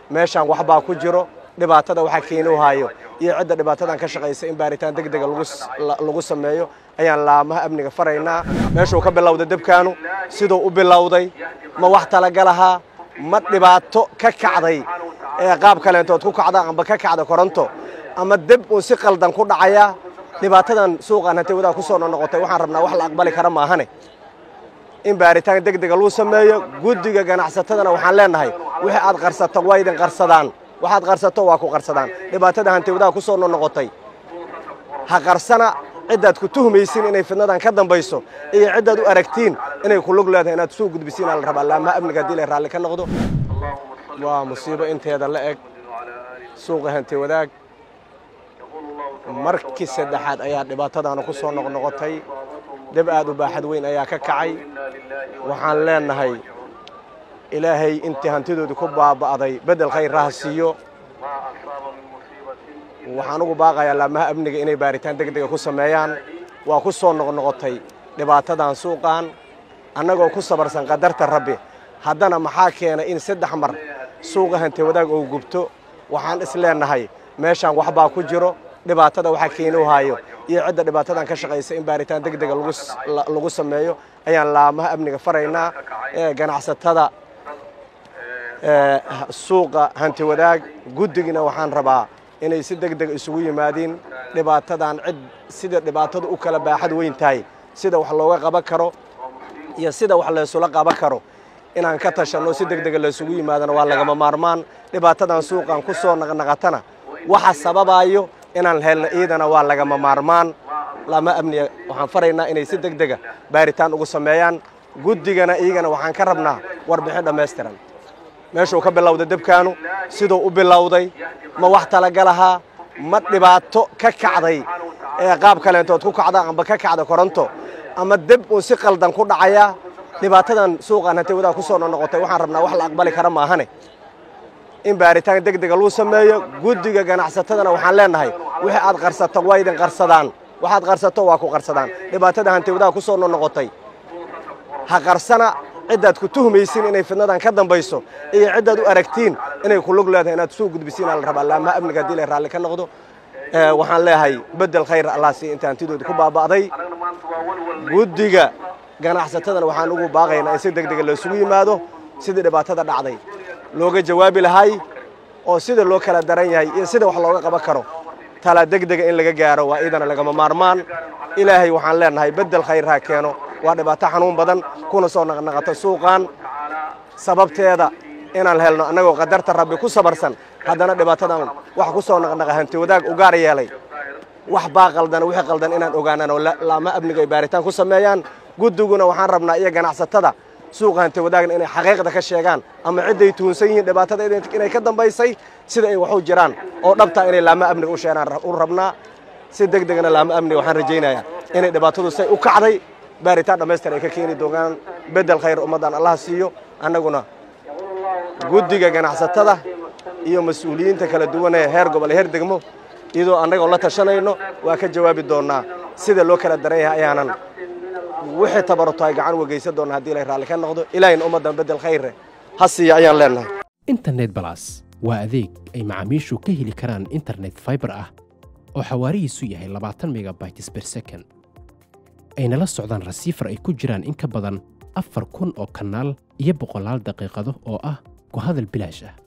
meeshaan waxbaa ku jiro dhibaatada waxaa keeni haayo iyo cidda dhibaatadan ka shaqaysa in baaritaan deg dega lagu sameeyo ayaan laamaha amniga faraynaa meeshuu ka bilowday debkaanu siduu u bilowday ma wax talagalahaa ma dhibaato ka kacday ee qaab kaleentood ku kacda amba ka kacda koronto ama deb uu si qaldan ku dhacaya dhibaatadan suuqaan hantay wadaa ku soo noqotay waxaan rabnaa wax la aqbali kara maahane in baaritaan deg dega lagu sameeyo guddiga ganacsatadana waxaan leenahay wixii aad qarsato waa idin qarsadaan waxaad qarsato waa ku qarsadaan dhibaatada hantiwadaha ku soo noqotay ha qarsana ciddaad ku tuhmaysiin inay fidnadan ka dambayso iyo ciddaad u aragtiin inay ku lug leedahay inaad soo gudbisiinaa la rabaa laamaha amniga haddii lay raalli ka noqdo waa musiibo inteeda la eg suuqa hanti wadaag markii saddexaad ayaa dhibaatadaana ku soo noqnoqotay deb aad u baaxad weyn ayaa ka kacay waxaan leenahay ilaahay intii hantidoodu ku baaba'day beddel khayr raha siiyo waxaan ugu baaqayaa laamaha amniga inay baaritaan deg dega ku sameeyaan waa ku soo noqnoqotay dhibaatadan suuqan annagoo ku sabarsan qadarta rabbi haddana maxaa keenay in saddex mar suuqa hanti wadaag oo gubto waxaan is leenahay meeshaan waxbaa ku jiro dhibaatada waxaa keeni haayo iyo cidda dhibaatadan ka shaqaysa in baaritaan deg dega lagu sameeyo ayaan laamaha amniga faraynaa ganacsatada suuqa hanti wadaag guddigina waxaan rabaa inay si deg deg isugu yimaadiin dhibaatadan cid sida dhibaatadu u kala baaxad weyn tahay sida wax looga qaban karo iyo sida wax laysula qaban karo inaan ka tashanno si deg dega laysugu yimaadana waa lagama maarmaan dhibaatadan suuqan ku soo naqnaqatana waxa sababayo inaan helno iidana waa lagama maarmaan lama amniga waxaan faraynaa inay si deg dega baaritaan ugu sameeyaan guddigana iyagana waxaan ka rabnaa warbixin dhammaystiran meeshuu ka bilowday debkaanu siduu u bilowday ma wax talagalahaa ma dhibaato ka kacday ee qaab kaleentood ku kacda amba ka kacda koronto ama deb uu si qaldan ku dhacaya dhibaatadan suuqaan hantay wadaa ku soo noqotay waxaan rabnaa wax la aqbali kara maahane in baaritaan deg dega lagu sameeyo guddiga ganacsatadana waxaan leenahay wixii aad qarsato waa idin qarsadaan waxaad qarsato waa ku qarsadaan dhibaatada hanti wadaha ku soo noqotay ha qarsana ciddaad ku tuhmaysiin inay fidnadan ka dambayso iyo ciddaad u aragtiin inay ku lug leedahay inaad soo gudbisiinaa la rabaa laamaha amniga haddii lay raalli ka noqdo waxaan leeyahay beddel khayr allah siiya inta hantidooda ku baaba'day guddiga ganacsatadana waxaan ugu baaqaynaa in si deg dega laysugu yimaado sidii dhibaatada dhacday looga jawaabi lahay oo sida loo kala daran yahay iyo sida wax looga qaban karo tala deg dega in laga gaaro waa iidana lagama maarmaan ilaahay waxaan leenahay beddel khayr ha keeno waa dhibaato xanuun badan kuna soo naqnaqato suuqan sababteeda inaan helno annagoo qadarta rabbi ku sabarsan haddana dhibaatadan wax ku soo naqnaqa hanti wadaag u gaar yeelay wax baa qaldan wixii qaldan inaan ogaanaan oo laama amniga ay baaritaan ku sameeyaan guddiguna waxaan rabnaa iyo ganacsatada suuqa hanti wadaagna inay xaqiiqda ka sheegaan ama cidday tuunsan yihiin dhibaatada inay ka dambaysay sida ay wax u jiraan oo dhabtaa inay laama amniga u sheegaan u rabnaa si deg degna laama amniga waxaan rajaynayaa inay dhibaatadu say u kacday baaritaan dhammaystir ay ka keeni doonaan beddel khayr ummaddan allah siiyo annaguna guddiga ganacsatada iyo mas-uuliyiinta kala duwan ee heer gobol heer degmo iyadoo annagoo la tashanayno waa ka jawaabi doonnaa sida loo kala daran yahay ayaanan wixii tabaruto ay gacan wegaysan doonna haddii lay raalli ka noqdo ilaahayna ummaddan beddel khayre ha siiya ayaan leenahay internet balas waa adeeg ay macaamiishu ka heli karaan internet faibar ah oo xawaarihiisu yahay labaatan megabytes ber second ayna la socdaan rasiifar ay ku jiraan in ka badan afar kun oo kanaal iyo boqolaal daqiiqado oo ah ku hadal bilaash ah